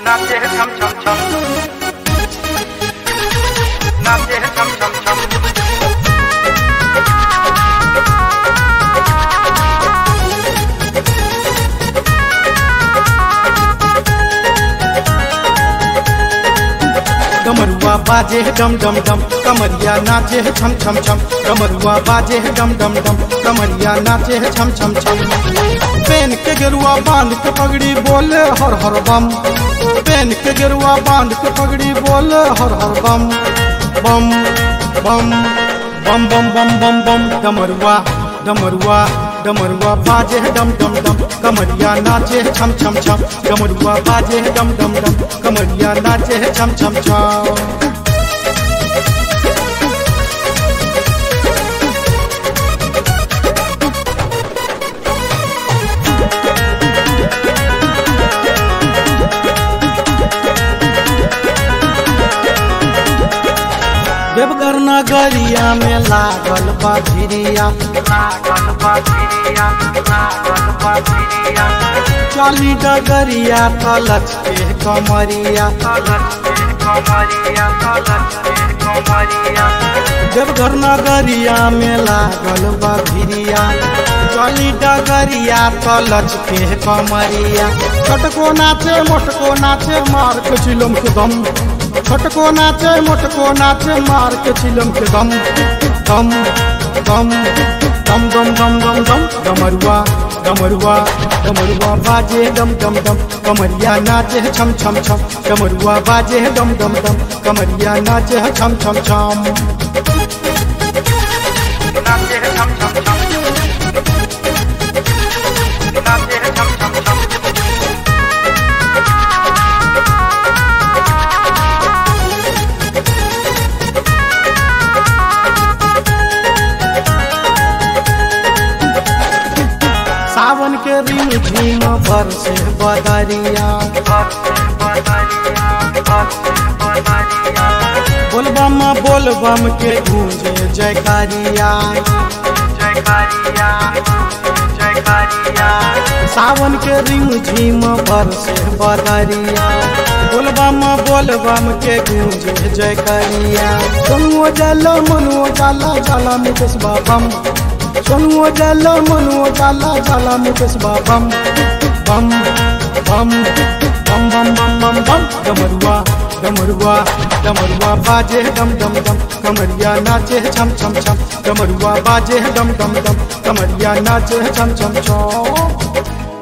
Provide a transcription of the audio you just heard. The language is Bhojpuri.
नाचे है छम छम छम नाचे है छम छम छम कमरुआ बाजे है डम डम डम कमरिया नाचे है छम छम छम कमरुआ बाजे है डम डम डम कमरिया नाचे है छम छम छम पेन के गेरुआ बांध के पगड़ी बोले हर हर बम पेन के गेरुआ बांध के पगड़ी बोले हर हर बम बम बम बम बम बम बम बम डमरुआ डमरुआ डमरुआ बाजे है डम डम डम कमरिया नाचे है छम छम छम डमरुआ बाजे है डम डम डम कमरिया नाचे है छम छम छम देवघर नगरिया में लागल बा भिरिया लागल बाजिरिया लागल बाजिरिया चाली डगरिया कलच के कमरिया कलश पे कमरिया कलश पे कमरिया देवघर नगरिया में लागल बा भिरिया चाली डगरिया कलच के कमरिया छोटको नाचे मोटको नाचे मार के चिलम के दम छोटको नाचे मोटको नाचे मार के चिलम के दम दम दम दम दम दम दम दम डमरुआ डमरुआ डमरुआ बाजे दम दम दम कमरिया नाचे है छम छम छम डमरुआ बाजे है दम दम दम कमरिया नाचे है छम छम छम नाचे है छम छम छम नाचे है छम छम छम सावन के रिम झिम भर से बदरिया बोलबम बोलबम के गूंजे जयकारिया सावन के रिम झिम भर से बदरिया बोलबम बोलबम के गूंजे जयकारिया सोनुओ जाला मनुओ जाला जाला मुकेश बाबम सोनुओ जाला मनुओ जाला जाला मुकेश बाबम बम बम बम बम बम बम बम डमरुआ डमरुआ डमरुआ बाजे है डम डम डम कमरिया नाचे है छम छम छम डमरुआ बाजे है डम डम डम कमरिया नाचे है छम छम छम